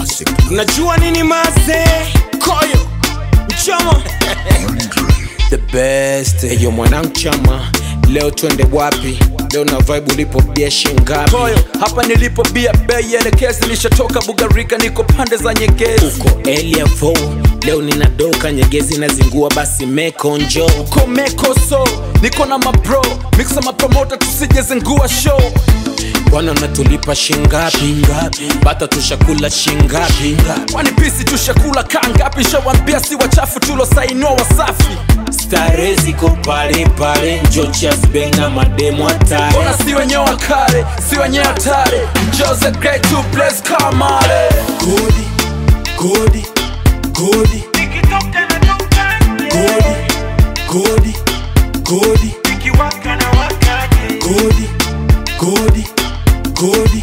unajua nini maze koyo mchama the best eyo mwanangu chama leo twende wapi leo na vibe ulipo bia shingapi Koyo, hapa nilipo bia bei elekezi nishatoka bugarika niko pande za nyegezi uko eliavo leo ninadoka nyegezi nazingua basi mekonjo uko mekoso niko na mabro mixa mapromota tusijezengua show bwana unatulipa shingapi bata tushakula shingapi kwani pisi tushakula kaa ngapi shawambia si wachafu tulosainua wasafi stare ziko pale pale njochasbe na mademo hatari mbona si wenyewe wa kale si wenyewe hatari jose great to place kamale godi godi godi godi godi godi godi godi godi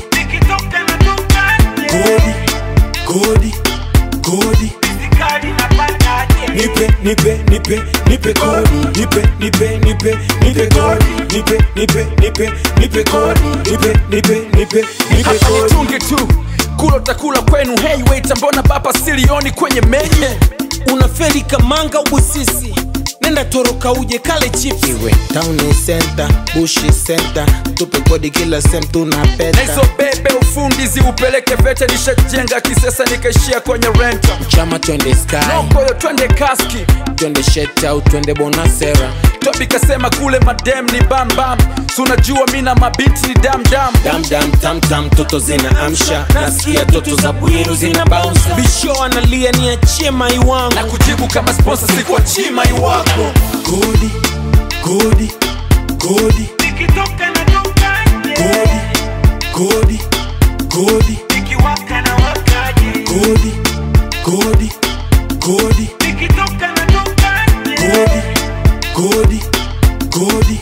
godi godi godi nipe nipe nipe nipe kodi nipe nipe nipe nipe kodi nipe nipe nipe nipe kodi nipe nipe nipe nipe hapa kodi nitunge tu kula utakula kwenu hey waiter mbona baba silioni kwenye menye unaferi kamanga ubusisi nenda toroka uje kale chips iwe town center bushi center tupe kodi kila sem na tunapeta hizo bebe ufundi ziupeleke vete nishajenga kisesa nikaishia kwenye renta chama twende sky nokoyo twende kaski twende shet au twende bonasera tobi kasema kule madem ni bambam sunajua mi na mabiti ni damdam damdam tamtam toto zina amsha nasikia toto za bwiru zina bounce bisho analia ni achie mai wangu na kujibu kama sponsor sikuwa chima iwako godi godi godi godi godi godi godi godi godi godi godi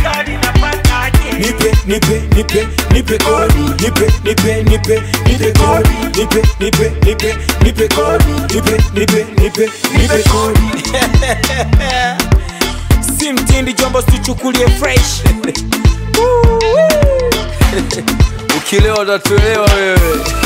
nipe nipe nipe nipe kodi nipe nipe nipe nipe kodi nipe nipe nipe nipe kodi nipe nipe nipe nipe kodi si mtindi jombo tuchukulie fresh ukilewa utatuelewa wewe